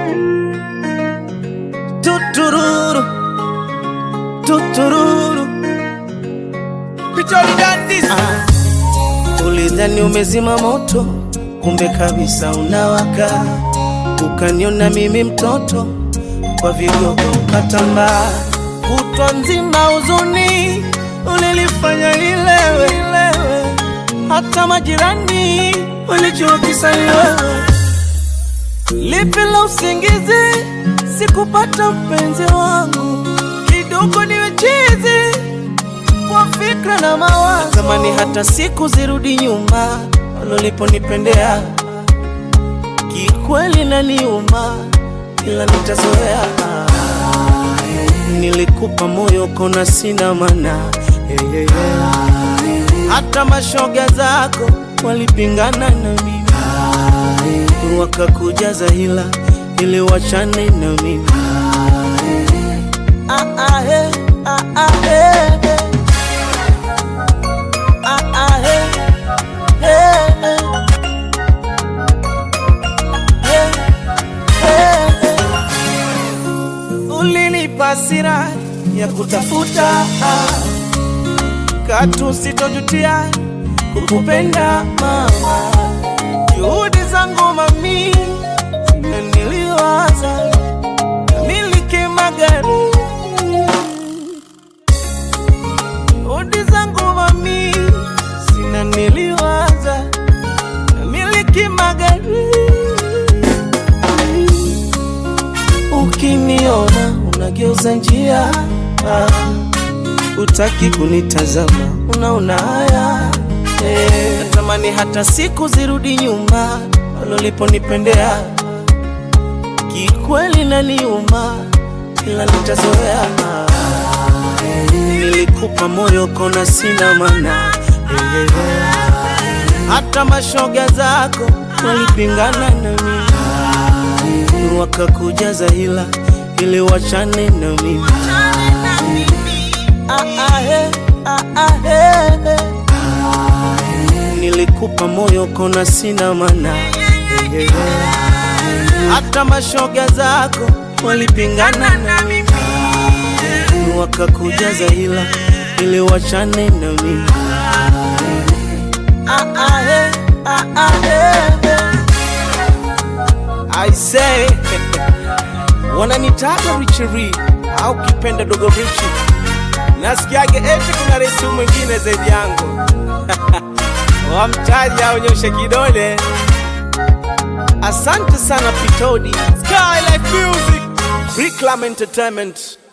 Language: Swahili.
Tutururu, tutururu. Ah, ulidhani umezima moto, kumbe kabisa unawaka. Ukaniona mimi mtoto, kwa vigogo ukatambaa. Kutwa nzima huzuni ulilifanya nilewe, nilewe. Hata majirani walijua kisa ni wewe. Lipi la usingizi sikupata mpenzi wangu, kidogo niwe chizi kwa fikra na mawazo. Natamani hata siku zirudi nyuma, waloliponipendea kikweli na niuma, ila nitazoea. Nilikupa moyo kona sina mana yeah, yeah, yeah. Hata mashoga zako walipingana na mimi wakakujaza hila ili wachane na mimi ah, ah, hey, ah, ah, hey, hey. Ah, ah, hey, hey, hey. Hey, hey, hey. Ulinipa hasira ya kutafuta ah. Katu sitojutia kukupenda mama juhudi zangu mami na niliwaza miliki magari juhudi zangu mami sina niliwaza miliki magari ukiniona unageuza njia ah, utaki kunitazama unaona haya eh, natamani hata siku zirudi nyuma waloliponipendea kikweli na niuma ila nitazoea nilikupa moyo kona sina mana eh, eh, eh. hata mashoga zako walipingana na mimi wakakujaza hila ili wachane na mimi ah, ah, hey, ah, ah, hey, hey. Nilikupa moyo kona sina mana hey, hey, hey. Hata mashoga zako walipingana na mimi wakakujaza hila ili wachane na mimi ah, ah, hey, ah, ah, hey, hey. I say wananitaka Richie au kipenda dogo Richi, nasikiage eti kuna resi mwingine zaidi yangu wamtaji aonyeshe kidole. Asante sana Pitodi, Skylife Music, Reclam Entertainment.